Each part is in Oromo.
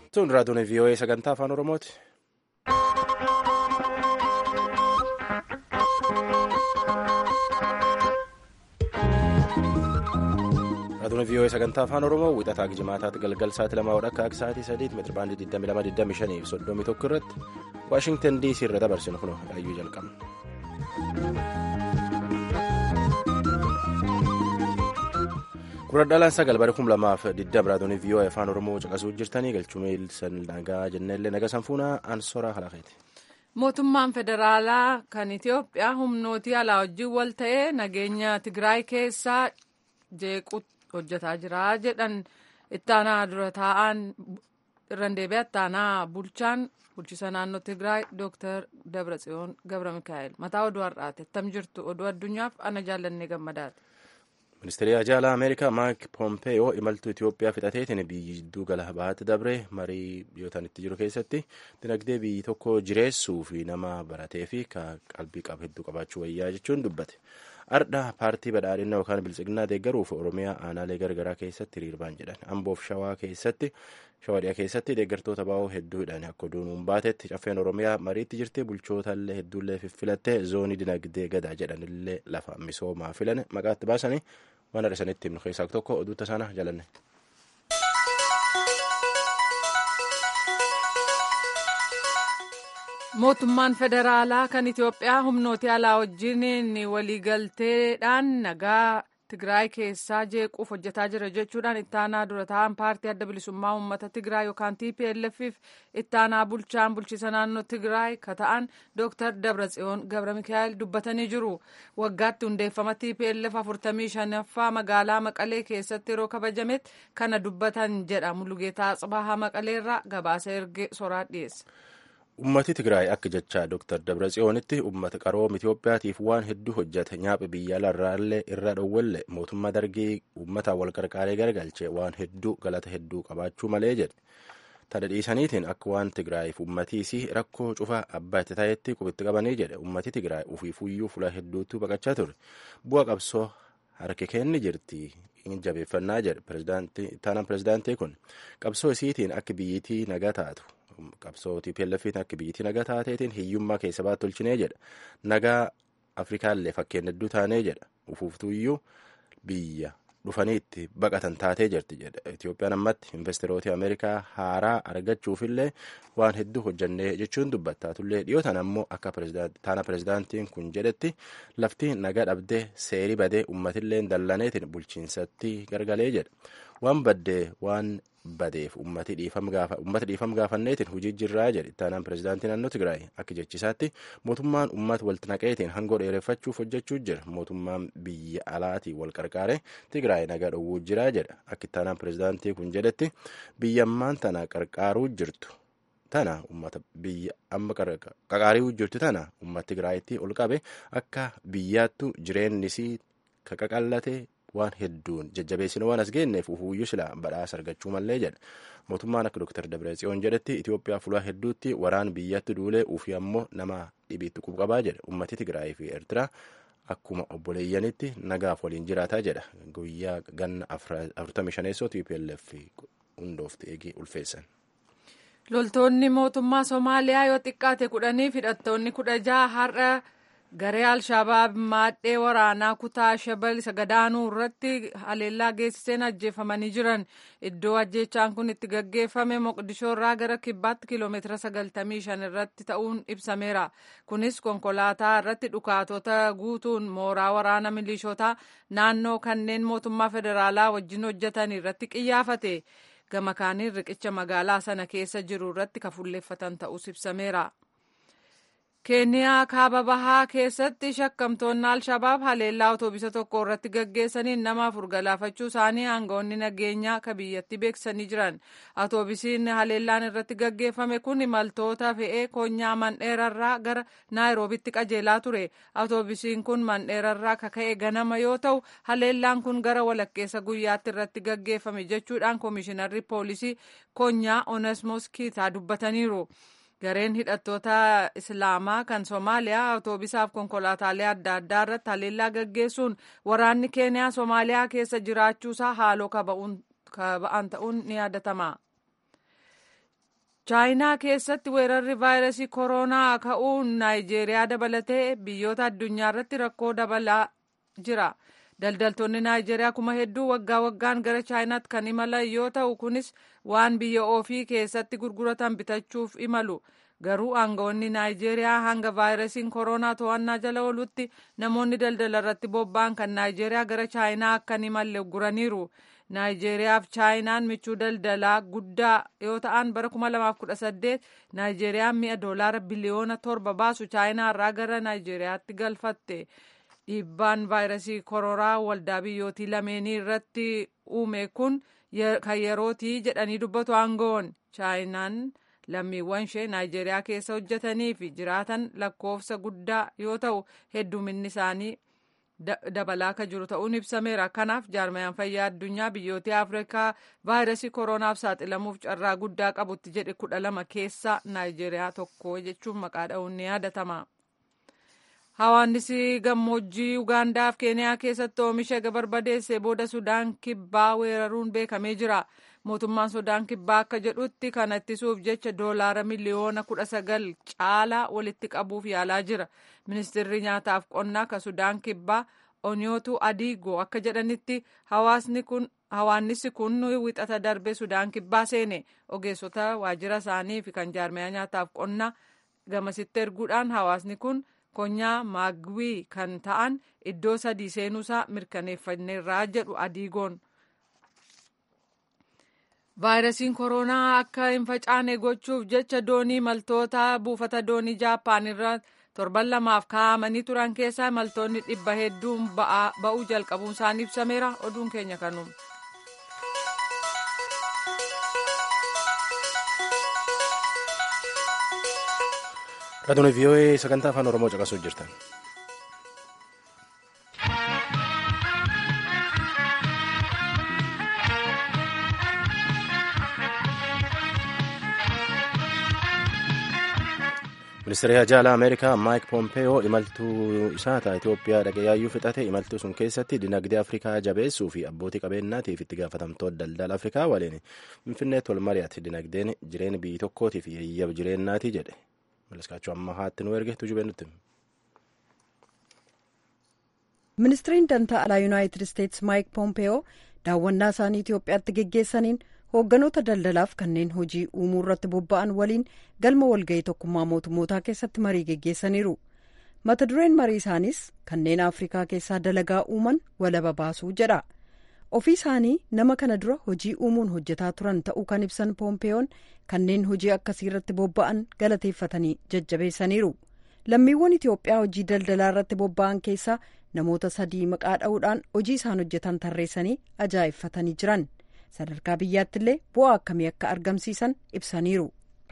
Tun raadiyoon VOA sagantaa afaan Oromooti. Raadiyoon VOA sagantaa afaan Oromoo wixataa jimaataatti galgal sa'aatii lamaa akka akka sa'aatii sadiitti meetira baandii 2225 fi 31 irratti Waashingtan DC irra dabarsinu kun ayyuu jalqabna. Kuradhaalaan sagal bara kum lamaaf digdam raadiyoon VOA afaan Oromoo caqasuu jirtanii galchumee nagaa jennellee naga sanfuunaa ansoraa halaqeeti. Mootummaan federaalaa kan Itoophiyaa humnootii alaa wajjin wal ta'ee nageenya Tigraay keessaa jeequ hojjetaa jira jedhan ittaanaa dura taa'an irraan deebi'ee ittaanaa bulchaan bulchiisa naannoo Tigraay Dooktar Dabratsiyoon Gabra Mikaa'el mataa oduu har'aati attam jirtu oduu addunyaaf ana jaallannee gammadaati. Ministeerri Ajaalaa Ameerikaa Maayik Pompeeyoo imaltuu Itoophiyaa fixateetiin biyyi jidduu gala bahaatti dabre marii biyyoota itti jiru keessatti dinagdee biyyi tokko jireessuu fi nama baratee fi qalbii qabu hedduu qabaachuu wayyaa jechuun dubbate. Ardha paartii badhaadhinaa yookaan bilchiginaa deeggaruuf Oromiyaa aanaalee garagaraa keessatti hiriirbaan jedhan amboof shawaa keessatti shawadhiyaa keessatti deeggartoota baa'oo hedduu hidhan akka oduun baatetti caffeen Oromiyaa mariitti jirti bulchootaallee hedduullee fiffilattee zoonii dinagdee gadaa jedhanillee lafa misoomaa filan maqaatti baasanii waan adhasanitti himnu keessaa tokko oduutta sana jalanne. Mootummaan federaalaa kan Itoophiyaa humnooti alaa wajjin waliigalteedhaan nagaa Tigraay keessaa jeequuf hojjetaa jira jechuudhaan ittaanaa dura taa'an paartii adda bilisummaa uummata Tigraay yookaan TPLFif ittaanaa bulchaan bulchiisa naannoo Tigraay ka ta'an Dooktar Dabratsiyoon Gabra Mikaa'el dubbatanii jiru. Waggaatti hundeeffama TPLF 45ffaa magaalaa Maqalee keessatti yeroo kabajametti kana dubbatan jedha Mulugeetaa Tsibahaa Maqaleerraa gabaasa erge soraa dhiyeessa. Uummati Tigraay akka jecha Dr. Dabratsiyoonitti uummata qaroom Itoophiyaatiif waan hedduu hojjete nyaaphi biyya alaarraallee irra dhowwalle mootummaa dargii uummataa wal qarqaaree garagalche waan hedduu galata hedduu qabaachuu malee jedhe. Tana dhiisaniitiin akka waan Tigraayiif uummatiis rakkoo cufa abbaa itti ta'etti qubitti qabanii jedhe uummati Tigraay ufiifuyyuu fuula hedduutti baqachaa ture. Bu'a qabsoo harki kenni jirti. jabeeffannaa jedhe taanaan pirezidaantii kun qabsoo isiitiin akka biyyittii nagaa taatu. qabsoo TPLFiin akka biyyittii nagaa taateetiin hiyyummaa keessa baatu tolchinee jedha nagaa afrikaallee fakkeen hedduu taanee jedha ufuuftuuyyuu biyya dhufanii itti baqatan taatee jirti jedha Itoophiyaan ammatti investeroota Ameerikaa haaraa argachuufillee waan hedduu hojjannee jechuun dubbatta tullee dhiyootan ammoo akka taana pirezidaantiin kun jedhetti lafti nagaa dhabdee seerii badee uummatillee dallaneetiin bulchiinsatti gargalee jedha waan baddee waan badeef ummati dhiifam gaafanneetiin hojii jirraa jedhe taanaan pirezidaantii naannoo Tigraay akka jechisaatti mootummaan uummata walitti naqeetiin hangoo dheereffachuuf hojjechuu jira mootummaan biyya alaatii wal qarqaare Tigraay nagaa dhowwuu jiraa jedha akka taanaan pirezidaantii kun jedhetti biyyammaan tana qarqaaruu jirtu tana ummata biyya amma qaqaarii jirtu tana uummata Tigraayitti ol qabe akka biyyaattu jireennisii kaqaqallate waan hedduun jajjabeessina waan as geenneef ufuuyyuu sila badhaasa argachuu mallee jedha mootummaan akka Dr. Dabratsiyoon jedhetti Itoophiyaa fuula hedduutti waraan biyyatti duulee ufii ammoo nama dhibiitti qubqabaa jedha ummati Tigraay fi Eertiraa akkuma obboleeyyanitti nagaaf waliin jiraataa jedha guyyaa ganna 45 TPLF hundoofti eegee ulfeessan. Loltoonni mootummaa Somaaliyaa yoo xiqqaate kudhanii hidhattoonni kudha jaha har'a garee alshabaab maadhee waraanaa kutaa shabal isa gadaanuu irratti haleellaa geessiseen ajjeefamanii jiran iddoo ajjeechaan kun itti gaggeeffame moqdishoo irraa gara kibbaatti kiiloomeetira 95 irratti ta'uun ibsameera kunis konkolaataa irratti dhukaatota guutuun mooraa waraana milishotaa naannoo kanneen mootummaa federaalaa wajjin hojjetan irratti qiyyaafate gama kaaniin riqicha magaalaa sana keessa jiru irratti kafulleeffatan ta'us ibsameera. keeniyaa kaaba bahaa keessatti shakkamtoonni alshabaab haleellaa otoobisa tokko irratti gaggeessaniin nama afur galaafachuu isaanii aangawoonni nageenyaa ka biyyatti beeksisanii jiran otoobisiin haleellaan irratti gaggeeffame kun imaltoota fe'ee konyaa mandheerarraa gara naayiroobitti qajeelaa ture otoobisiin kun mandheerarraa kaka'e ganama yoo ta'u haleellaan kun gara walakkeessa guyyaatti irratti gaggeeffame jechuudhaan koomishinarri poolisii konyaa onesmos kiitaa dubbataniiru. gareen hidhattoota islaamaa kan soomaaliyaa awutoobisaaf konkolaataalee adda addaa irratti haleellaa gaggeessuun waraanni keeniyaa soomaaliyaa keessa jiraachuusaa haaloo kaba'an ta'uun ni yaadatama. chaayinaa keessatti weerarri vaayirasii kooroonaa ka'uun naayijeeriyaa dabalatee biyyoota addunyaa irratti rakkoo dabalaa jira daldaltoonni naayijeeriyaa kuma hedduu waggaa waggaan gara chaayinaatti kan imalan yoo ta'u kunis waan biyya ofii keessatti gurguratan bitachuuf imalu garuu aangawoonni naayijeeriyaa hanga vaayirasiin kooroonaa to'annaa jala oolutti namoonni daldala irratti bobba'an kan naayijeeriyaa gara chaayinaa akka hin imalle guraniiru. naayijeeriyaa fi chaayinaan michuu daldalaa guddaa yoo ta'an bara 2018 naayijeeriyaan mi'a doolaara biliyoona torba baasu chaayinaa irraa gara naayijeeriyaatti galfatte dhiibbaan vaayirasii koronaa waldaa biyyootii lameenii irratti uume kun kan yerootii jedhanii dubbatu aangoon chaayinaan lammiiwwan ishee naayijeeriyaa keessa hojjetanii fi jiraatan lakkoofsa guddaa yoo ta'u hedduminni isaanii dabalaa akka jiru ta'uun ibsameera kanaaf jaarmayaan fayyaa addunyaa biyyoota afrikaa vaayirasii kooronaaf saaxilamuuf carraa guddaa qabutti jedhe kudha lama keessa naayijeeriyaa tokko jechuun maqaa dha'uun ni yaadatama. hawaannisi gammoojjii ugaandaaf keeniyaa keessatti oomisha barbadeesse booda sudaan kibbaa weeraruun beekamee jira. mootummaan sudaan kibbaa akka jedhutti kana ittisuuf jecha doolaara miliyoona kudha sagal caalaa walitti qabuuf yaalaa jira ministeerri nyaataaf qonnaa ka sudaan kibbaa oniyootu adiigoo akka jedhanitti hawaannisi kun wixata darbe sudaan kibbaa seene ogeessota waajjira isaanii fi kan jaarmaya nyaataaf qonnaa gamasitti erguudhaan hawaasni kun konyaa maagwii kan ta'an iddoo sadii seenuusaa mirkaneeffanneerraa jedhu adiigoon. vaayirasiin kooroonaa akka hin facaane gochuuf jecha doonii maltoota buufata doonii jaappaan irra torban lamaaf kaa'amanii turan keessaa maltoonni dhibba hedduun ba'uu jalqabuun isaanii ibsameera oduun keenya kanuma. Raadiyoo VOA sagantaa afaan Oromoo caqasuu jirtan. ministeerri haajaalaa ameerikaa maayik pompeeyoo imaltuu isaa ta'a itoophiyaa dhaqee yaayyuu fixate imaltuu sun keessatti dinagdee afrikaa jabeessuu fi abbootii qabeenyaatiif itti gaafatamtoota daldala afrikaa waliin finfinneetti wal mari'ate dinagdeen jireenya biyyi tokkootiif yayyab jireenyaati jedhe malaskaachuu amma haatti nu erge tujubee nutti. ministiriin dantaa alaa yuunaayitid isteetsi maayik pompeeyoo daawwannaa isaanii itoophiyaatti geggeessaniin hoogganoota daldalaaf kanneen hojii uumuu irratti bobba'an waliin galma walga'ii tokkummaa mootummootaa keessatti marii geggeessaniiru mata dureen marii isaaniis kanneen afrikaa keessaa dalagaa uuman walaba baasuu jedha ofii isaanii nama kana dura hojii uumuun hojjetaa turan ta'uu kan ibsan poompeeyoon kanneen hojii akkasii irratti bobba'an galateeffatanii jajjabeessaniiru lammiiwwan itiyoophiyaa hojii daldalaa irratti bobba'an keessaa namoota sadii maqaa dha'uudhaan hojii isaan hojjetan tarreessanii ajaa'ibfatanii jiran. sadarkaa biyyaatti illee bu'aa akkamii akka argamsiisan ibsaniiru.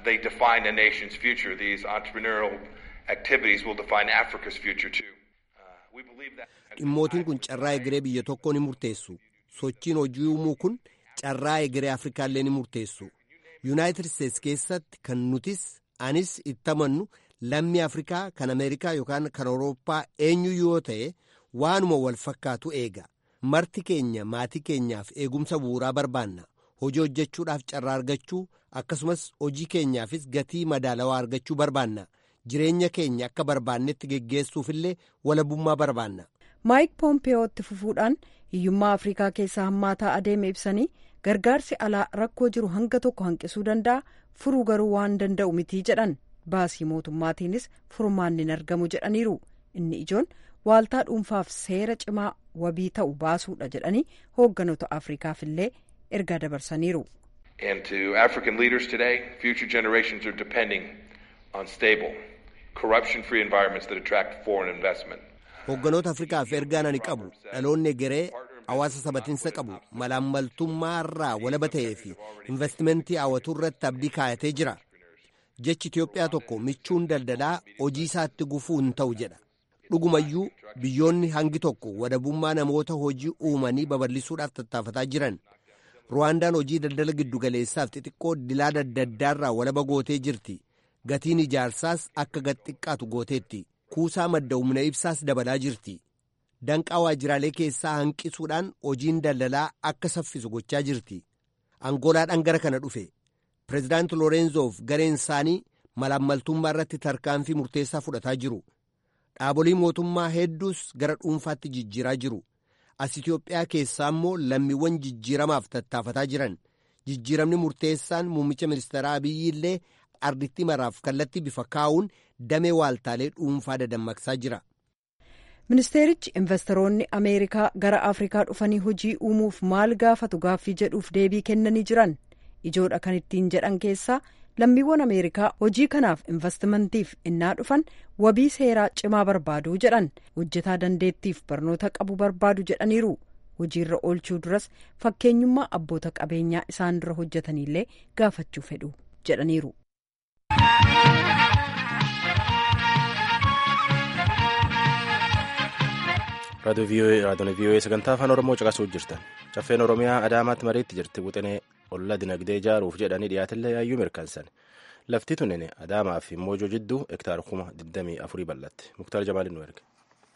dhimmootiin kun carraa egeree biyya tokkoo ni murteessu sochiin hojii uumuu kun carraa egeree afrikaallee ni murteessu yuunaayitid isteetsi keessatti kan nutis anis itti amannu lammii afrikaa kan ameerikaa yookaan kan awurooppaa eenyu yoo ta'e waanuma wal fakkaatu eega. marti keenya maatii keenyaaf eegumsa bu'uuraa barbaanna hojii hojjechuudhaaf carraa argachuu akkasumas hojii keenyaafis gatii madaalawaa argachuu barbaanna jireenya keenya akka barbaannetti geggeessuufillee walabummaa barbaanna. maayik poompeyootti fufuudhaan hiyyummaa afrikaa keessaa hammaataa adeeme ibsanii gargaarsi alaa rakkoo jiru hanga tokko hanqisuu danda'a furuu garuu waan danda'u mitii jedhan baasii mootummaatiinis furmaanni hin argamu jedhaniiru inni ijoon. waaltaa dhuunfaaf seera cimaa wabii ta'u baasuudha jedhanii hoogganoota afrikaaf illee ergaa dabarsaniiru. And to African leaders today, future generations are depending on stable, corruption-free environments that attract foreign investment. Hoogganoota Afrikaaf ergaan ani qabu dhaloonni egeree hawaasa sabatiinsa qabu malaammaltummaa irraa walaba ta'ee fi investimentii hawwatuu irratti abdii kaayatee jira. Jechi Itoophiyaa tokko michuun daldalaa hojii isaatti gufuu hin ta'u jedha. dhugumayyuu biyyoonni hangi tokko wadabummaa namoota hojii uumanii babal'isuudhaaf tattaafataa jiran ruwaandaan hojii daldala giddugaleessaaf xixiqqoo dilaa daddaddaarraa walaba gootee jirti gatiin ijaarsaas akka gad xiqqaatu gooteetti kuusaa madda humna ibsaas dabalaa jirti danqaa waajjiraalee keessaa hanqisuudhaan hojiin daldalaa akka saffisu gochaa jirti angoolaadhaan gara kana dhufe pireezidaanti loorenzoof gareen isaanii malaammaltummaa irratti tarkaanfii murteessaa fudhataa jiru dhaabolee mootummaa hedduus gara dhuunfaatti jijjiiraa jiru as itiyoophiyaa keessaa immoo lammiiwwan jijjiiramaaf tattaafataa jiran jijjiiramni murteessaan muummicha ministeeraa abiyyi illee arditti maraaf kallattii bifa kaa'uun damee waaltaalee dhuunfaa dadammaqsaa jira. ministeerichi investoroonni ameerikaa gara afrikaa dhufanii hojii uumuuf maal gaafatu gaaffii jedhuuf deebii kennanii jiran ijoodha kan ittiin jedhan keessaa lammiiwwan ameerikaa hojii kanaaf investimantiif innaa dhufan wabii seeraa cimaa barbaadu jedhan hojjetaa dandeettiif barnoota qabu barbaadu jedhaniiru hojiirra oolchuu duras fakkeenyummaa abboota qabeenyaa isaan dura hojjetaniillee gaafachuu fedhu jedhaniiru. raadiyoon vii'oo'ee sagantaa afaan oromoo caqasuu jirtan caffeen oromiyaa adaamaatti mariitti jirti wixinee olla dinagdee ijaaruuf jedhanii dhiyaatillee yaayyuu mirkansan lafti tunin adaamaa fi moojoo jidduu hektaara kuma 24 bal'atti muktaar jamaalin nu erge.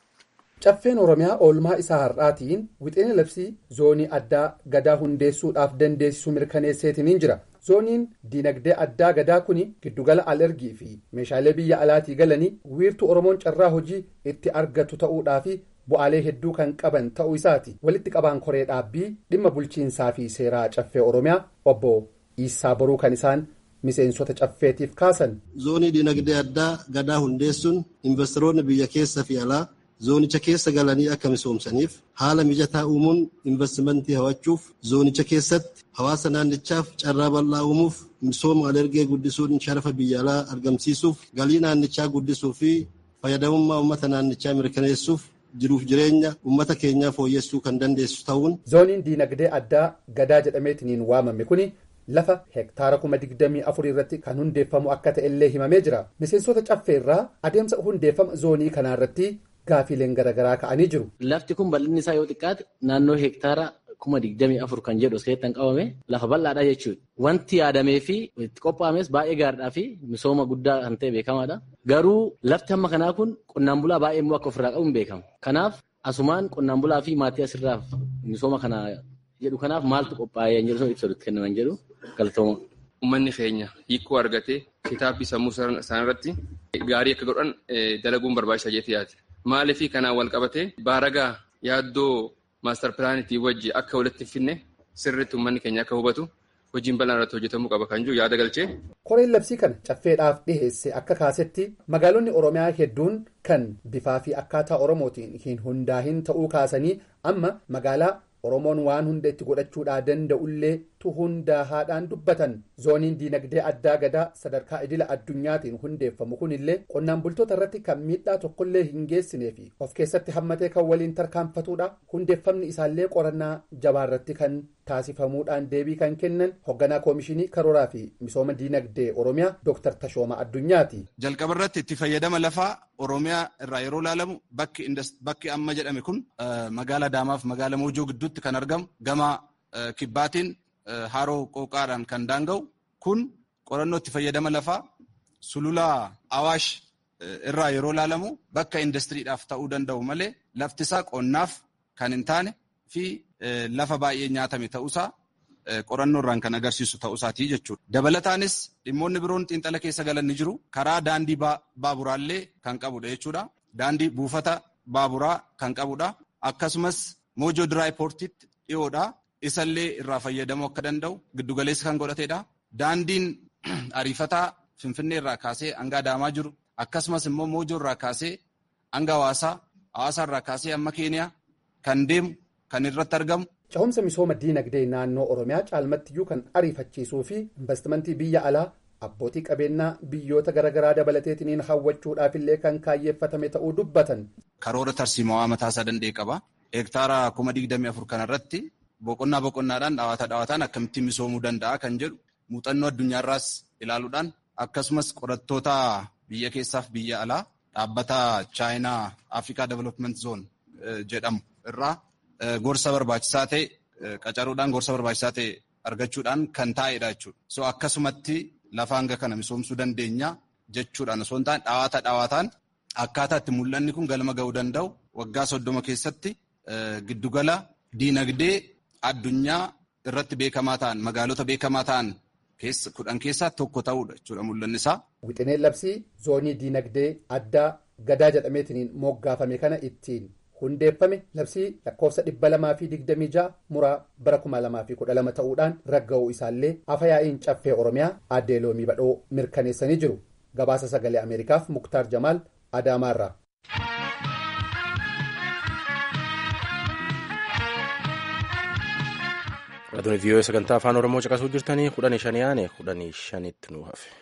caffeen oromiyaa oolmaa isaa har'aatiin wixinee labsii zoonii addaa gadaa hundeessuudhaaf dandeessisu mirkaneesseetiniin jira zooniin dinagdee addaa gadaa kun giddugala alergii fi meeshaalee biyya alaatii galanii wiirtuu oromoon carraa hojii itti argatu ta'uudhaafi bu'aalee hedduu kan qaban ta'uu isaati walitti qabaan koree dhaabbii dhimma bulchiinsaa fi seeraa caffee oromiyaa obbo Iisaa Boruu kan isaan miseensota caffeetiif kaasan. zoonii dinagdee addaa gadaa hundeessuun investoroonni biyya keessa fi alaa zoonicha keessa galanii akka misoomsaniif haala mijataa uumuun investimentii hawachuuf zoonicha keessatti hawaasa naannichaaf carraa bal'aa uumuuf misooma alergee guddisuun sharafa biyya alaa argamsiisuuf galii naannichaa guddisuu fi fayyadamummaa uummata naannichaa mirkaneessuuf jiruuf jireenya uummata keenyaa fooyyessuu kan dandeessu ta'uun. zooniin diinagdee addaa gadaa jedhameetiniin waamame kuni lafa hektaara kuma digdamii afur irratti kan hundeeffamu akka ta'ellee himamee jira miseensota caffeerraa adeemsa hundeeffama zoonii kanaarratti gaafiileen garaagaraa ka'anii jiru. lafti kun bal'inni isaa yoo xiqqaate naannoo hektaara kuma digdamii afur kan jedhu askeetti kan qabame lafa bal'aadha jechuudha. Wanti yaadamee fi itti qophaa'ames baay'ee gaariidhaa fi misooma guddaa kan ta'e beekamaadha. Garuu lafti hamma kanaa kun qonnaan bulaa baay'ee immoo akka ofirraa qabu hin beekamu. Kanaaf asumaan qonnaan bulaa fi maatii asirraaf misooma kana jedhu kanaaf maaltu qophaa'ee hin jedhu ibsa kennaman jedhu galatooma. Uummanni keenya hiikoo argatee kitaabbii sammuu isaaniirratti gaarii akka godhan dalaguun barbaachisaa jeetii yaati. Maaliif kanaan wal qabatee baaragaa yaaddoo maastar pilaanitii wajji akka walitti finne sirriitti uummanni keenya akka hubatu hojiin bal'aan irratti hojjetamuu qaba kan jiru yaada galchee. Koreen labsii kana caffeedhaaf dhiheesse akka kaasetti magaalonni Oromiyaa hedduun kan bifaa fi akkaataa Oromootiin hin hundaahin ta'uu kaasanii amma magaalaa Oromoon waan hunda itti godhachuudhaa danda'ullee tu hundaahaadhaan dubbatan zooniin diinagdee addaa gadaa sadarkaa idila addunyaatiin hundeeffamu kunillee qonnaan bultoota irratti kan miidhaa tokkollee hin geessinee fi of keessatti hammatee kan waliin tarkaanfatudha hundeeffamni isaallee qorannaa jabaarratti kan taasifamuudhaan deebii kan kennan hoogganaa koomishinii karooraa fi misooma diinagdee oromiyaa dooktar tashooma addunyaati. jalqaba irratti itti fayyadama lafaa oromiyaa irraa yeroo ilaalamu bakki amma jedhame kun magaala Adaamaaf magaala moojoo gidduutti kan argamu gama kibbaatiin haroo qooqaadhaan kan daanga'u kun qorannoo itti fayyadama lafaa sulula awaash irraa yeroo ilaalamu bakka indastiriidhaaf ta'uu danda'u malee lafti isaa qonnaaf kan hin taane fi lafa baay'ee nyaatame ta'uusaa qorannoo irraan kan agarsiisu ta'uusaatii jechuudha. Dabalataanis dhimmoonni biroon xiinxala keessa galan ni jiru. Karaa daandii baaburaallee kan qabudha jechuudha. Daandii buufata baaburaa kan qabudha. Akkasumas moojoo diraayipoortiitti dhiyoodha. Isallee irraa fayyadamuu akka danda'u giddugaleessa kan godhatedha. Daandiin ariifataa Finfinnee irraa kaasee hanga Adaamaa jiru. Akkasumas immoo moojoo irraa kaasee hanga hawaasaa, hawaasaa irraa kaasee hamma Keeniyaa kan deemu kan irratti argamu. Cehumsa misooma diinagdee naannoo Oromiyaa caalmattiyyuu kan ariifachiisuu fi investimentii biyya alaa abbootii qabeenyaa biyyoota garaagaraa dabalateetiniin hawwachuudhaafillee kan kaayyeeffatame ta'uu dubbatan. Karoora tarsiimawaa mataasaa danda'e qaba. Hektaara kuma digdamii afur kanarratti boqonnaa boqonnaadhaan dhawaata dhawaataan akkamittiin misoomuu danda'a kan jedhu muuxannoo addunyaarraas ilaaluudhaan akkasumas qorattoota biyya keessaaf biyya alaa dhaabbata chaayinaa Afrikaa Development Zone jedhamu irraa gorsa barbaachisaa ta'e qacaruudhaan gorsa barbaachisaa ta'e argachuudhaan kan taa'edha jechuudha. So akkasumatti lafa hanga kana misoomsuu dandeenya jechuudhaan osoo hin taane dhawaata dhawaataan akkaataa itti mul'anni kun galma ga'uu danda'u waggaa soddoma keessatti giddugala diinagdee addunyaa irratti beekamaa ta'an magaalota beekamaa ta'an kudhan keessaa tokko ta'uudha jechuudha mul'anni isaa. Wixineen labsii zoonii diinagdee addaa gadaa jedhameetiin moggaafame kana ittiin hundeeffame labsii lakkoofsa dhibba lamaa fi digdamii ja'a muraa bara kuma lamaa fi kudha lama ta'uudhaan ragga'uu isaallee afa yaa'iin caffee oromiyaa addee loomii badhoo mirkaneessanii jiru gabaasa sagalee ameerikaaf muktaar jamaal adaamaarraa. Raadiyoon vii'oo sagantaa afaan oromoo caqasuu jirtanii kudhanii shanii aane kudhanii shanitti nu hafe.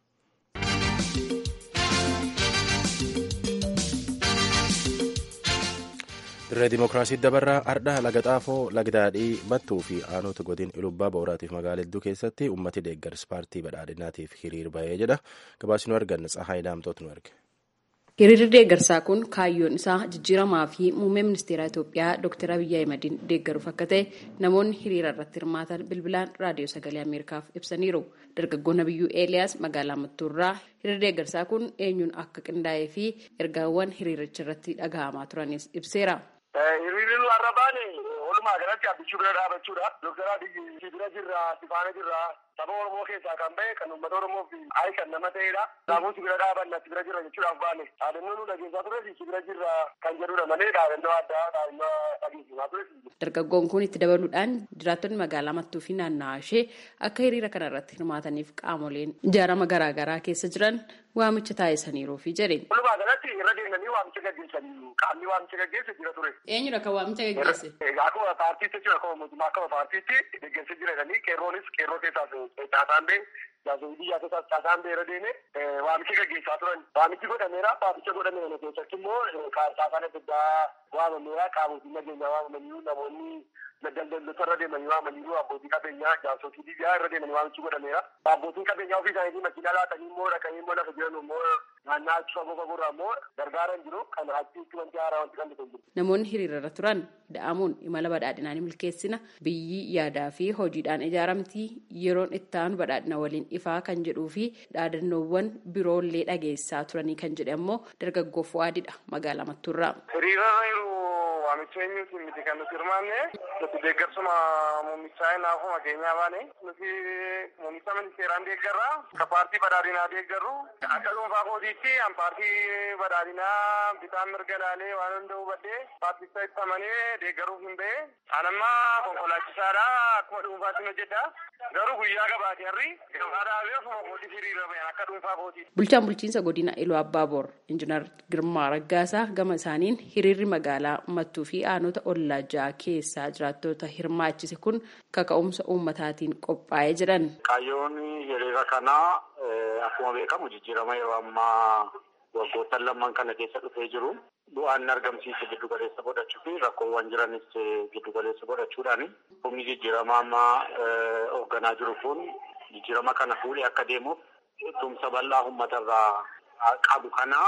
dirree dimookiraasii dabarraa ardhaa laga xaafoo lagdaadhii mattuu fi aanota godin ilubbaa booraatiif magaalaa hedduu keessatti ummati deeggarsa paartii badhaadhinaatiif hiriir bahee jedha gabaasni nu arganne tsahaay daamtoot nu erge. Hiriirri deeggarsaa kun kaayyoon isaa jijjiiramaa fi muummee ministeera Itoophiyaa Dr. Abiyyi Ahimadiin deeggaruuf akka ta'e namoonni hiriira irratti hirmaatan bilbilaan raadiyoo sagalee Ameerikaaf ibsaniiru. Dargaggoon Abiyyuu Eeliyaas magaalaa Mattuurraa hiriirri deeggarsaa kun eenyuun akka qindaa'ee fi ergaawwan hiriiricha irratti dhagahamaa turanis ibseera. Hiriirri nu har'a baane walumaa galatti abbichuu bira dhaabachuudha. Dooktar Abiyyi si bira jirra, si faana jirra. Saba Oromoo keessaa kan bahe kan uummata Oromoof ayi kan nama ta'edha. Kanaafuu si bira dhaabanna si bira jirra jechuudhaaf baane. Dhaadannoo nu dhageessaa ture si bira jirra kan jedhudha malee dhaadannoo addaa dhaadannoo dhageessisaa ture. Dargaggoon kun itti dabaluudhaan jiraattonni magaalaa Mattuu fi naannawaa ishee akka hiriira kana irratti hirmaataniif qaamoleen ijaarama garaagaraa keessa jiran waamicha taasisaniiruufi jedhe. Walumaa galatti irra deemanii waamicha gaggeessanii qaamni waamicha gaggeesse jira ture. Eenyudha kan waamicha gaggeesse? Akkuma paartiitti jira akkuma mootummaa akkuma paartiitti gaggeesse jiratanii qeerroonis qeerroo keessaas caasaan bee jaasoo biyyaa keessaas caasaan bee irra deeme waamicha gaggeessaa turan. Waamichi godhameera waamicha godhame kana keessatti immoo caasaan adda addaa waamameera qaamotiin nageenyaa waamamanii namoonni daldaltoota irra deemanii waamanii abbootii qabeenyaa jaarsotii biyyaa irra deemanii waamichi godhameera. Abbootiin qabeenyaa ofii isaaniitii makiinaa laatanii immoo dhaqanii immoo lafa jiran immoo naannaa achi fagoo fagoorraa immoo gargaaran jiru kan achitti wanti haaraa wanti kan jiru. Namoonni hiriirarra turan da'amuun imala badhaadhinaan milkeessina biyyi yaadaa fi hojiidhaan ijaaramtii yeroon itti aanu badhaadhina waliin ifaa kan jedhuu fi dhaadannoowwan biroollee dhageessaa turanii kan jedhe ammoo dargaggoo Fuwaadidha magaalaa Mattuurraa. Hiriirarra waamicha eenyuutiin miti kan nuti hirmaanne nuti deeggarsuma muummichaa naafuma keenyaa baane nuti muummicha ministeeraan deeggarra akka paartii badhaadhinaa deeggarru akka dhuunfaa kootiitti an paartii badhaadhinaa bitaan mirga laalee waan hunda hubadhee paarticha itti amanee deeggaruuf hin ba'e anamma konkolaachisaadha akkuma dhuunfaatti hojjedha garuu guyyaa gabaatee harri gabaadhaa fi ofuma kootii hiriira ba'an akka dhuunfaa kootiitti. Bulchaan bulchiinsa godina Iluu Abbaaboor Injiinar Girmaa Raggaasaa gama isaaniin hiriirri magaalaa Mattuu fi aanota ollaa ja'a keessaa jiraattota hirmaachise kun kaka'umsa uummataatiin qophaa'ee jiran. Kaayyoon hiriira kanaa akkuma beekamu jijjiirama yeroo ammaa waggoottan lamman kana keessa dhufee jiru bu'aan argamsiise giddu galeessa godhachuu fi rakkoowwan jiranis giddu galeessa godhachuudhaani humni jijjiirama ammaa hoogganaa jiru kun jijjiirama kana fuudhee akka deemuuf tumsa bal'aa uummatarraa qabu kana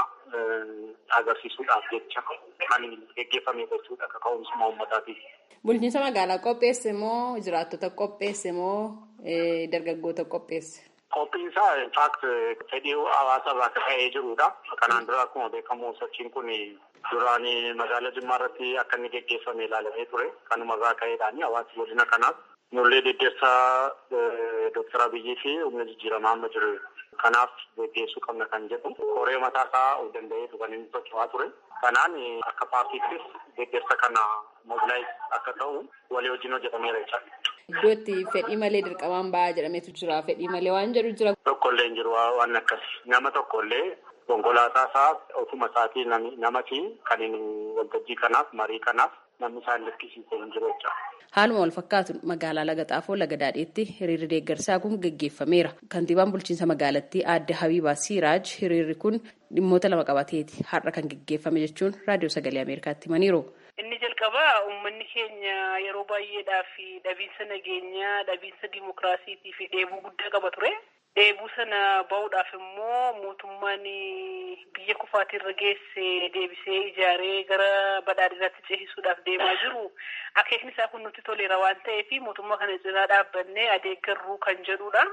agarsiisuudhaaf jecha kan geggeeffame jechuudha akka ka'umsuma uummataatiif. Bulchiinsa magaalaa qopheesse moo jiraattota qopheesse moo dargaggoota qopheesse? Qophiin isaa infaakt fedhii hawaasa irraa akka ka'ee jirudha. Kanaan dura akkuma beekamu sochiin kun duraan magaalaa Jimmaa irratti akka inni geggeeffame ilaalamee ture. Kanuma irraa ka'eedhaan hawaasni godina kanaaf nullee deddeessa Dooktar Abiyyii fi humna jijjiiramaa amma jiru. Kanaaf geggeessuu qabna kan jedhu koree mataa isaa of danda'eetu kan inni socho'aa ture. Kanaan akka paartiittis deddeessa kana mobilaayiz akka ta'u walii wajjin hojjetameera jechaadha. Iddoo itti fedhii malee dirqamaan ba'aa jedhametu jira. Fedhii malee waan jedhu jira. Tokkollee hin jiru waan akkas nama tokkollee konkolaataa isaa ofuma isaatii namati kan waltajjii kanaaf marii kanaaf namni isaan lakkisiisee hin jiru jecha. Haaluma wal fakkaatuun magaalaa Laga Xaafoo Laga Daadheetti hiriirri deeggarsaa kun gaggeeffameera. Kantiibaan bulchiinsa magaalattii aadde Habiibaa Siiraaj hiriirri kun dhimmoota lama qabateeti har'a kan gaggeeffame jechuun raadiyoo sagalee Ameerikaatti himaniiru. Inni jalqabaa uummanni keenya yeroo baay'eedhaaf dhabiinsa nageenyaa, dhabiinsa dimokiraasiitii fi dheebuu guddaa qaba ture. Dheebuu sana ba'uudhaaf immoo mootummaan biyya kufaatirra geesse deebisee ijaaree gara badhaadhinaatti ceesisuudhaaf deemaa jiru. Akeekni isaa kun nutti toleera waan ta'eef mootummaa kana cinaa dhaabbannee adeeggarruu kan jedhudha.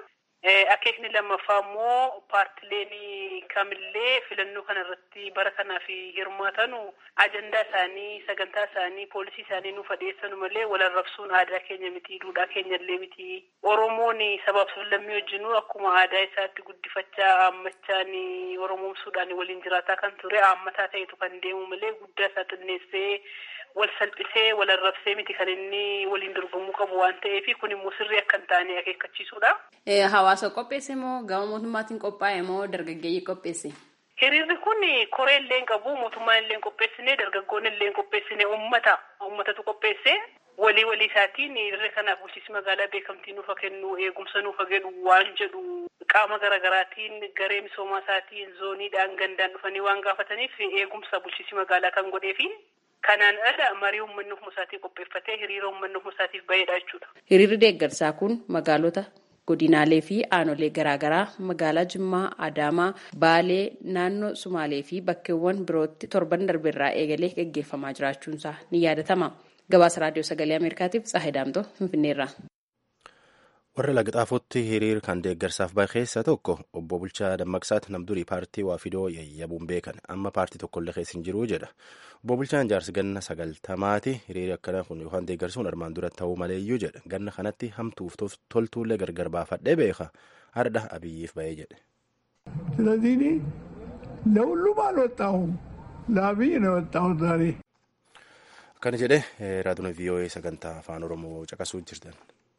Akeekni lammaffaa immoo paartileen kamillee filannoo kana irratti bara kanaaf hirmaatanu ajandaa isaanii sagantaa isaanii poolisii isaanii nuuf adeessanu malee wal arrabsuun aadaa keenya miti duudhaa keenya illee miti oromoon sabaaf sablammii wajjinuu akkuma aadaa isaatti guddifachaa aammachaan oromoomsuudhaan waliin jiraataa kan ture aammataa ta'etu kan deemu malee guddaa isaa xinneessee wal salphisee wal arrabsee miti kan inni waliin dorgomuu qabu waan ta'eef kun immoo sirrii akka hin taane akeekkachiisuudha. Hawaasa qopheesse moo gama mootummaatiin qophaa'e moo dargaggeeyyii qopheesse? Hiriirri kun koree illee hin qabu mootummaan illee hin qopheessine dargaggoonni illee hin qopheessine uummata uummatatu qopheesse walii walii isaatiin hiriirri kanaaf bulchiinsi magaalaa beekamtii nuufa kennu eegumsa nuufa jedhu waan jedhu qaama garaagaraatiin garee misoomaa isaatiin zooniidhaan gandaan dhufanii waan gaafataniif eegumsa bulchiinsi magaalaa kan godheefi kanaan ala marii uummanni ofuma isaatii qopheeffatee hiriira uummanni ofuma isaatiif baheedha jechuudha. Hiriirri deeggarsaa kun magaalota godinaalee fi aanolee garaagaraa magaalaa Jimmaa, Adaamaa, Baalee, naannoo Sumaalee fi bakkeewwan birootti torban darbeerraa eegalee gaggeeffamaa jiraachuunsaa ni yaadatama. Gabaasa Raadiyoo Sagalee Ameerikaatiif Tsaahee Daamtoo Finfinneerraa. warra lagxaafotti hiriir kan deeggarsaaf bahe keessa tokko obbo Bulchaa Dammaqsaati namdurii paartii Waafidoo yayyabuun beekan amma paartii tokkollee keessa hin jiruu jedha obbo Bulchaan jaarsi ganna sagaltamaati hiriiri akkana kun yookaan deeggarsuun armaan dura ta'uu maleeyyuu jedha ganna kanatti hamtuuf toltuullee gargar baafadhee beeka hardha abiyyiif bahee jedhe. ስለዚህ ለሁሉም አልወጣሁም ለአብይ ነው የወጣሁት ዛሬ akkana jedhe raadiyoon vii'oo'ee sagantaa afaan oromoo caqasuu jirtan.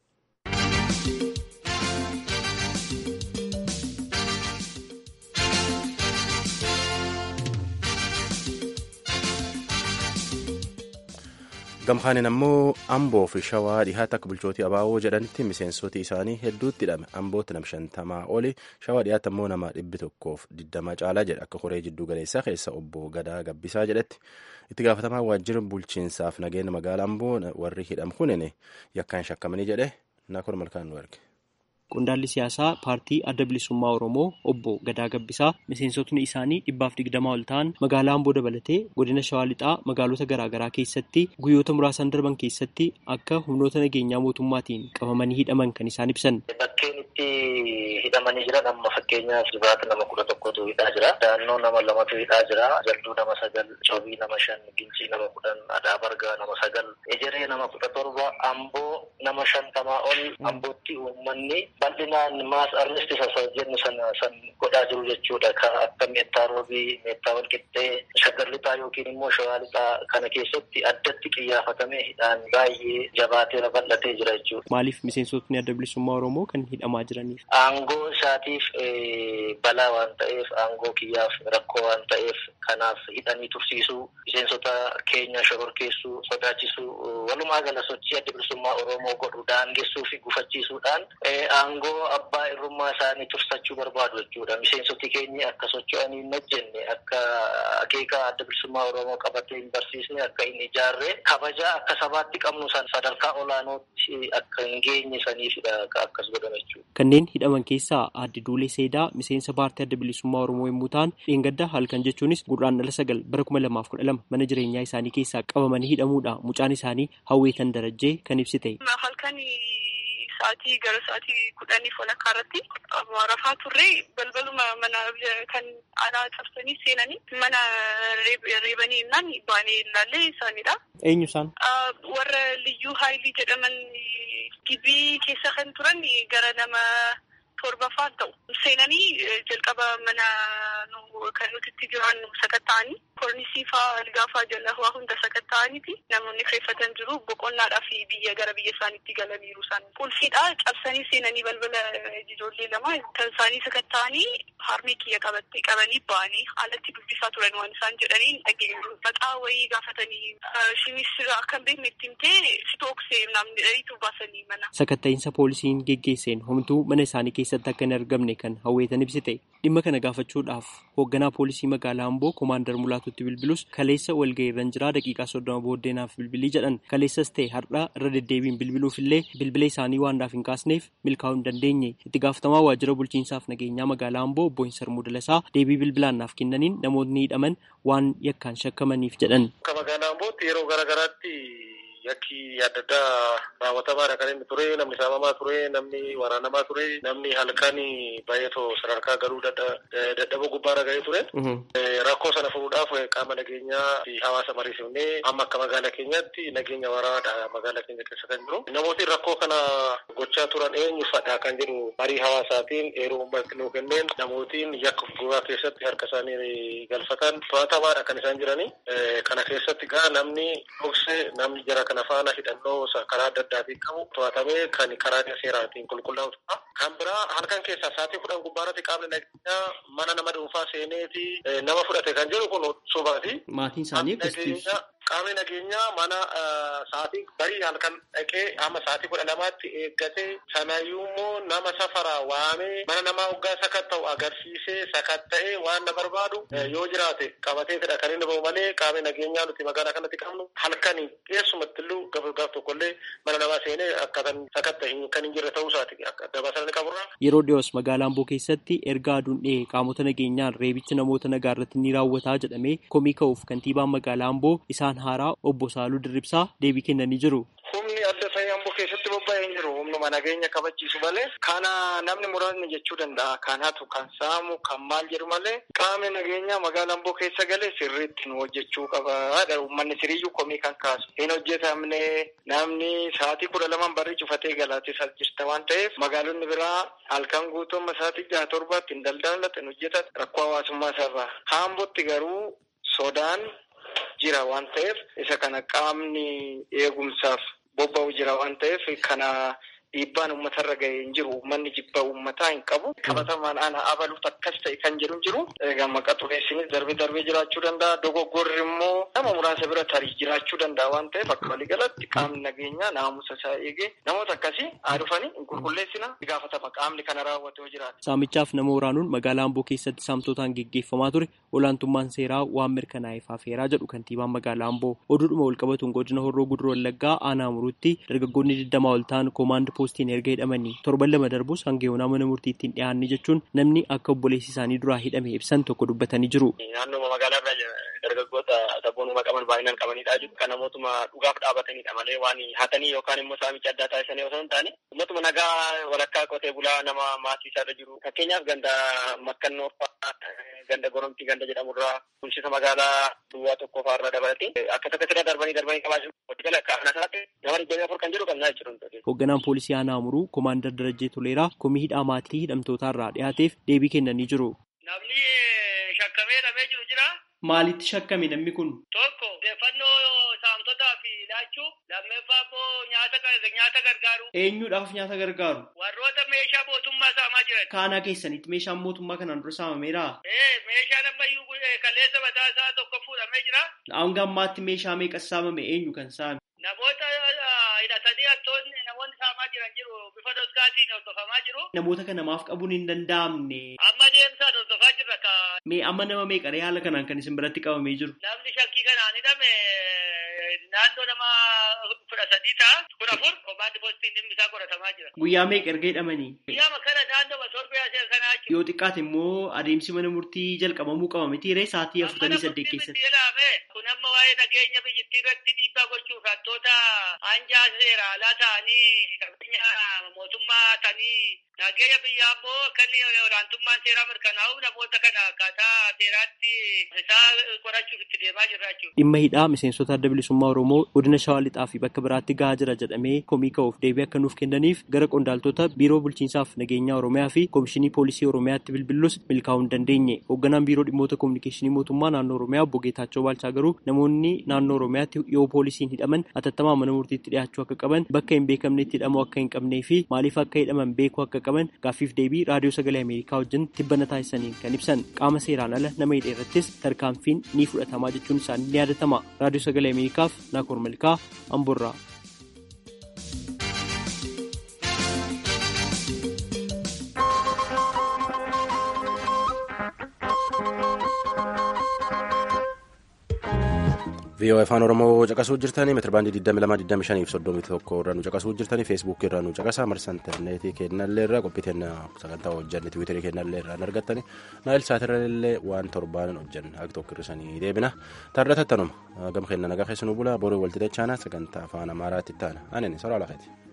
gamkaanin ammoo amboo fi shawaa dhihaatti akka bulchootii abaaboo jedhanitti miseensoti isaanii hedduutti hidhame ambootti nama shantamaa oli shawaa dhihaatti ammoo nama dhibbi tokkoof digdama caalaa jedha akka koree jidduu galeessaa keessa obbo Gadaa Gabbisaa jedhetti itti gaafatamaa waajjira bulchiinsaaf nageenya magaalaa amboo warri hidham kunin yakkaan shakkamanii jedhe naakor malkaan nu erge. Qondaalli siyaasaa paartii adda bilisummaa Oromoo obbo Gadaa Gabbisaa miseensotni isaanii dhibbaaf digdamaa ol ta'an magaalaa Amboo dabalatee godina Shawaa Lixaa magaalota garaagaraa keessatti guyyoota muraasan darban keessatti akka humnoota nageenyaa mootummaatiin qabamanii hidhaman kan isaan ibsan. Bakkeen itti hidhamanii jiran amma fakkeenyaaf Jibaata nama kudha tokkotu hidhaa jira. Daannoo nama lamatu hidhaa jira. Jalduu nama sagal, Coobii nama shan, Gincii nama kudhan, Adaa Bargaa nama sagal, Ejeree nama kudha torba, Amboo nama shantamaa ol, Ambootti uummanni bal'inaan maas armisti sasa jennu sana san godhaa jiru jechuudha. Kan akka meettaa roobii, meettaa walqixxee, shaggar lixaa yookiin immoo shawaa lixaa kana keessatti addatti xiyyeeffatamee hidhaan baay'ee jabaateera bal'atee jira jechuudha. Maaliif miseensotni adda bilisummaa Oromoo kan hidhamaa jiraniif? Aangoo isaatiif balaa waan ta'eef, aangoo kiyyaaf rakkoo waan ta'eef kanaaf hidhanii tursiisuu, miseensota keenya shororkeessuu, sodaachisuu, walumaa gala sochii adda bilisummaa Oromoo godhu daangessuu fi gufachiisuudhaan aangoo abbaa irrummaa isaanii tursachuu barbaadu jechuudha. Miseensoti keenya akka socho'anii hin hojjenne, akka akeeka adda bilisummaa Oromoo qabatee hin barsiisne, akka hin ijaarre, kabajaa akka sabaatti qabnu san sadarkaa olaanootti akka hin geenye saniifidha akkas godhame jechuudha. Kanneen hidhaman keessaa aadde Duulee Seedaa miseensa paartii adda bilisummaa Oromoo yommuu ta'an, dheengaddaa halkan jechuunis gurraandhala sagal bara kuma lamaaf kudha lama mana jireenyaa isaanii keessaa qabamanii hidhamuudha. Mucaan isaanii hawweetan darajjee kan ibsite. sa'aatii gara sa'aatii kudhaniif walakkaa irratti rafaa turre balbaluma mana kan alaa cabsanii seenanii mana reebanii innaan baanee ilaallee isaanidha. Eenyu isaan? Warra liyyuu haayilii jedhaman gibii keessa kan turan gara nama torbafaa ta'u. Seenanii jalqaba mana kan nuti itti jiran sakatta'anii kornisii fa'aa algaa fa'aa jala waa hunda sakatta'aniiti namoonni kireeffatan jiru boqonnaadhaa fi biyya gara biyya isaaniitti galaniiru isaan qulfiidha cabsanii seenanii balbala ijoollee lama kan isaanii sakatta'anii harmee kiyya qabatte qabanii ba'anii alatti dubbisaa turan waan isaan jedhanii dhageenyu maqaa wayii gaafatanii shimis akkan beekne itti himtee sitooksee namni dhariitu baasanii mana. Sakatta'iinsa poolisiin geggeesseen homtuu mana isaanii keessatti akka hin argamne kan hawweetan ibsite dhimma kana gaafachuudhaaf hoogganaa poolisii magaalaa Amboo koomaandar Mulaatutti bilbilus kaleessa walga'iirran jiraa daqiiqaa soddoma booddeenaaf bilbilii jedhan kaleessas ta'e har'aa irra deddeebiin bilbiluuf illee bilbila isaanii waan naaf hin kaasneef milkaa'uu hin dandeenye itti gaafatamaa waajjira bulchiinsaaf nageenyaa magaalaa Amboo obbo Hinsarmuu Dalasaa deebii bilbilaan naaf kennaniin namoonni hidhaman waan yakkaan shakkamaniif jedhan. Akka magaalaa Ambootti yeroo garaagaraatti yakki adda addaa raawwatamaadha kan inni ture namni saamamaa ture namni waraanamaa ture namni halkan baay'eetoo sadarkaa galuu dadhaboo gubbaarra ga'ee ture. Rakkoo sana furuudhaaf qaama nageenyaa fi hawaasa mariisifnee amma akka magaalaa keenyaatti nageenya waraanaadha magaalaa keenya keessa kan jiru. Namooti rakkoo kana gochaa turan eenyuufadha kan jedhu marii hawaasaatiin eeruu uummatni nuu kenneen namootiin yakka gogaa keessatti harka isaanii galfatan to'atamaadha kan isaan jiranii. Kana keessatti gaa namni dhokse namni jara kana faana hidhannoo karaa adda addaatiin qabu to'atamee kan karaa seeraatiin qulqullaa'udha. Kan biraa halkan keessaa sa'aatii kudhan gubbaarratti qaamni nageenyaa mana nama dhuunfaa seeneeti nama fudhate kan jedhu kun sobaati. Maatiin isaanii akkasitti Qaamni nageenyaa mana sa'aatii barii halkan dhaqee amma sa'aatii kudha lamaatti eeggatee sanayyuu immoo nama safaraa waamee mana namaa hoggaa sakatta'u agarsiisee sakatta'ee waan na barbaadu yoo jiraate qabateetidha kan inni bahu malee qaamni nageenyaa nuti magaalaa kanatti qabnu halkanii keessumatti illuu gaaf tokkollee mana namaa seenee akkatan sakatta'e kan hin jirre ta'uu isaati dabasan qaburra. Yeroo dhiyoos magaalaa Amboo keessatti erga aduun dhihee qaamota nageenyaan reebichi namoota nagaa irratti ni raawwataa jedhamee komii ka'uuf kantiibaan magaalaa Amboo isaan haaraa obbo Saaluu Dirribsaa deebii kennanii jiru. Humni adda ta'e Amboo keessatti bobba'ee hin jiru. Humnuma nageenya kabachiisu malee kana namni muraasni jechuu danda'a. Kan hatu, kan saamu, kan maal jedhu malee qaamni nageenyaa magaalaa Amboo keessa galee sirriitti nu hojjechuu qaba. Uummanni siriyyuu komii kan kaasu. Hin hojjetamne namni sa'aatii kudha lamaan barri cufatee galaatis as jirta waan ta'eef magaalonni biraa halkan guutummaa sa'aatii jaha torbaatti hin daldalatan hin hojjetan rakkoo hawaasummaa isaarraa. Haambootti garuu sodaan jira waan ta'eef isa kana qaamni eegumsaaf bobba'u jira waan ta'eef kana dhiibbaan uummatarra ga'ee hin jiru uummanni jibba uummataa hin qabu qabatamaan ana abaluuf akkas ta'e kan jedhu hin jiru egaa maqa xureessinis darbee darbee jiraachuu danda'a dogoggorri immoo nama muraasa bira tarii jiraachuu danda'a waan ta'eef akka waliigalatti qaamni nageenyaa naamusa isaa eegee namoota akkasii haa dhufanii hin qulqulleessina gaafatama qaamni kana raawwate yoo jiraate. Saamichaaf nama waraanuun magaalaa Amboo keessatti saamtotaan geggeeffamaa ture olaantummaan seeraa waan mirkanaa'eef hafeeraa jedhu kantiibaan magaalaa Amboo oduudhuma walqabatuun godina Horroo Guduroo Wallaggaa aanaa muruutti dargaggoonni digdama ol ta'an koomaand poostiin erga hidhamanii torban lama darbus hanga yoonaa mana murtiittiin dhiyaanne jechuun namni akka obboleessi isaanii duraa hidhame ibsan tokko dubbatanii jiru. Naannoo magaalaa irraa dargaggoota sabboonummaa qaban baay'inaan qabanidha jiru. Kan namootuma dhugaaf dhaabatanidha malee waan hatanii yookaan immoo saamicha addaa taasisanii osoo hin taane uummatuma nagaa walakkaa qotee bulaa nama maatii isaarra jiru. Fakkeenyaaf ganda makkannoo ganda goromtii ganda jedhamurraa bulchiinsa magaalaa duwwaa tokko fa'aarra dabalatee akka takka sirra darbanii darbanii qabaachuu waliigala qaama isaatti nama digdamii afur kan jedhu qabnaa jechuudha. Hoogganaan poolisii aanaa Amuruu Komaandar Darajjee Toleeraa komii hidhaa maatii hidhamtootaarraa dhiyaateef deebii kennanii jiru. Namni shakkamee hidhamee jiru jira. Maalitti shakkame namni kun? Tokko odeeffannoo saamtotaaf laachuu lammeeffaa immoo nyaata nyaata gargaaru. Eenyuudhaaf nyaata gargaaru? Warroota meeshaa mootummaa saamaa jiran. Kaanaa keessanitti meeshaan mootummaa kanaan dura saamameera? Ee meeshaan ammayyuu kaleessa mataa isaa tokko fuudhamee jira. Hanga ammaatti meeshaa meeqa saamame eenyu kan saame? Namoota hidhatanii hattoonni namoonni saamaa jiran jiru bifa doskaatiin hordofamaa jiru. Namoota kana namaaf qabuun hin danda'amne. Amma deemsaan hordofaa jirra ka. Mee amma nama meeqaree haala kanaan kan isin biratti qabamee jiru? Namni shakkii kanaan hidhame naannoo nama kudha sadii ta'a kudha afur komaandi poostiin dhimmi isaa qoratamaa jira. Guyyaa meeqa erga hidhamanii? Guyyaa kana naannoo masoorbii asee kanaa jechuudha. Yoo xiqqaate immoo adeemsi mana murtii jalqabamuu qaba miti ree sa'aatii afurtamii saddeet keessatti. Kun amma waa'ee nageenya biyyattii irratti dhiibbaa gochuuf hattoota hanjaa seera alaa ta'anii qabeenya mootummaa ta'anii nageenya biyyaa immoo kan olaantummaan seeraa mirkanaa'u namoota kana akkaataa seeraatti isaa qorachuuf itti deemaa jirra jechuudha. Dhimma hidhaa miseensota adda bilisummaa Oromoo godina Shawaa Lixaa fi bakka biraatti gahaa jira jedhamee komii ka'uuf deebii akka nuuf kennaniif gara qondaaltota biiroo bulchiinsaaf nageenyaa Oromiyaa fi komishinii poolisii Oromiyaatti bilbillus milkaa'uu hin dandeenye. Hoogganaan biiroo dhimmoota kominikeeshinii mootummaa naannoo Oromiyaa obbo Geetaachoo Baalchaa garuu namoonni naannoo Oromiyaatti yoo poolisiin hidhaman atattamaa mana murtiitti dhiyaachuu akka qaban bakka hin beekamnetti hidhamuu akka hin qabnee fi maaliif akka hidhaman beekuu akka qaban gaaffiif deebii raadiyoo sagalee Ameerikaa wajjin tibbana taasisaniin kan ibsan qaama seeraan ala nama hidhe irrattis tarkaanfiin ni fudhatamaa jechuun isaanii ni yaadatama. Raadiyoo sagalee Ameerikaaf Naakoor Malkaa Amboorraa. VOA afaan Oromoo caqasuu jirtanii meetirbaandii 2225 fi 31 irraa nu caqasuu jirtanii feesbuukii irraa nu caqasaa marsa intarneetii kennallee irraa qophii sagantaa hojjanne tiwiiterii kennallee irraa argattanii naayil saatirrallee waan torbaanin hojjanne akka tokko hir'isanii deebina taardatattanuma gama kenna nagaa keessanuu bulaa borii walti dachaanaa sagantaa afaan amaaraatti taana aneen soraa lafeeti.